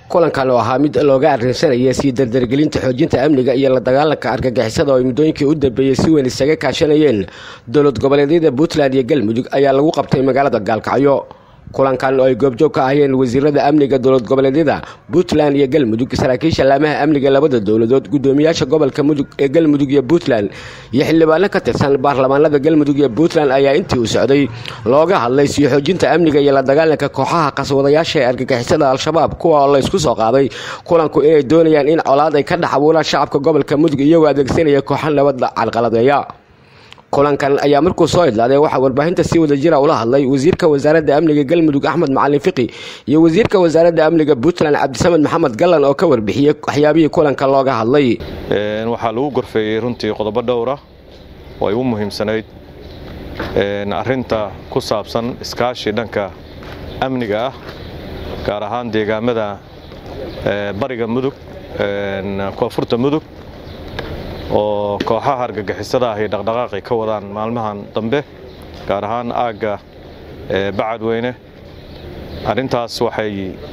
kulankan oo ahaa mid looga arrinsanaya sii dardargelinta xoojinta amniga iyo la dagaalanka argagixisada oo ay muddooyinkii u dambeeyey si weyn isaga kaashanayeen dowlad goboleedyada puntland iyo galmudug ayaa lagu qabtay magaalada gaalkacyo kulankan oo ay goobjoog ka ahayeen wasiirada amniga dowlad goboleedyada puntland iyo galmudug saraakiisha laamaha amniga labada dowladood gudoomiyaasha gobolka mudug ee galmudug iyo puntland iyo xildhibaano ka tirsan baarlamaanada galmudug iyo puntland ayaa intii uu socday looga hadlay sii xoojinta amniga iyo la dagaalanka kooxaha qaswadayaasha ee argagixisada al-shabaab kuwa oo la ysku soo qaaday kulanku inay doonayaan in colaad ay ka dhex abuuraan shacabka gobolka mudug iyagoo adeegsanaya kooxa nabadda carqaladeeya kulankan ayaa markuu soo idlaaday waxaa warbaahinta si wada jira ula hadlay wasiirka wasaaradda amniga galmudug axmed macalin fiqi iyo wasiirka wasaaradda amniga puntland cabdisamed maxamed gallan oo ka warbixiyey waxyaabihii kulanka looga hadlay waxaa lagu gorfeeyey runtii qodobo dhowra oo ay u muhiimsanayd arinta ku saabsan iskaashi dhanka amniga ah gaar ahaan deegaamada bariga mudug koonfurta mudug oo kooxaha argagixisada ah ay dhaqdhaqaaqi ka wadaan maalmahan dambe gaar ahaan aagga bacadweyne arrintaas waxay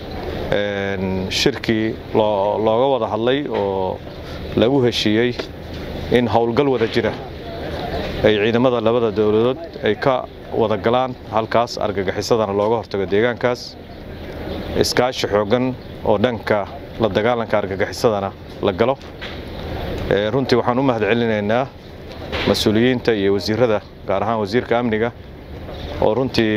shirkii looga wada hadlay oo lagu heshiiyey in howlgal wada jira ay ciidamada labada dowladood ay ka wada galaan halkaas argagixisadana looga hortago deegaankaas iskaashi xooggan oo dhanka la dagaalanka argagixisadana la galo runtii waxaan u mahad celinaynaa mas-uuliyiinta iyo wasiirada gaar ahaan wasiirka amniga oo runtii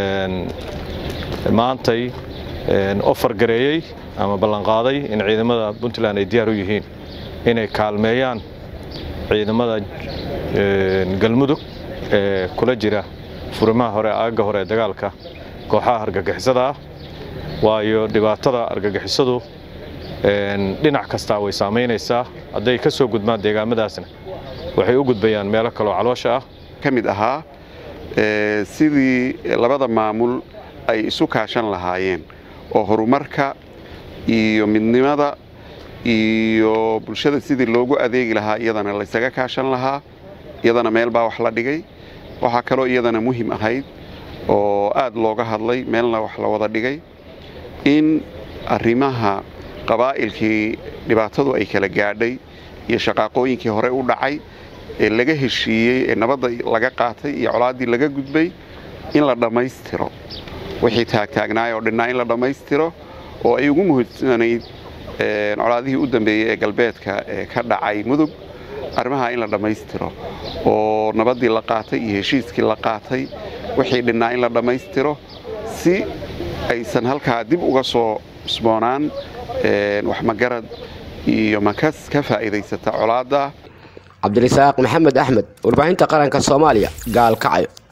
maantay ofar gareeyey ama ballanqaaday in ciidamada puntland ay diyaar u yihiin inay kaalmeeyaan ciidamada galmudug ee kula jira furimaha hore aagga hore ee dagaalka kooxaha argagixisada ah waayo dhibaatada argagixisadu dhinac kastaa way saamaynaysaa hadday ka soo gudbaan deegaamadaasna waxay u gudbayaan meelo kaloo caloosha ah ka mid ahaa sidii labada maamul ay isu kaashan lahaayeen oo horumarka iyo midnimada iyo bulshada sidii loogu adeegi lahaa iyadana laysaga kaashan lahaa iyadana meel baa wax la dhigay waxaa kaloo iyadana muhim ahayd oo aad looga hadlay meelna wax la wada dhigay in arrimaha qabaa'ilkii dhibaatadu ay kala gaadhay iyo shaqaaqooyinkii hore u dhacay ee laga heshiiyey ee nabadda laga qaatay iyo colaaddii laga gudbay in la dhammaystiro wixii taagtaagnaay oo dhinnaa in la dhammaystiro oo ay ugu muhiimsanayd colaadihii u dambeeyey ee galbeedka ee ka dhacay mudug arrimaha in la dhammaystiro oo nabaddii la qaatay iyo heshiiskii la qaatay wixii dhinnaa in la dhammaystiro si aysan halkaa dib uga soo cusboonaan wax magarad iyo makas ka faa'iidaysata colaadda cabdirasaaq maxamed axmed warbaahinta qaranka soomaaliya gaalkacyo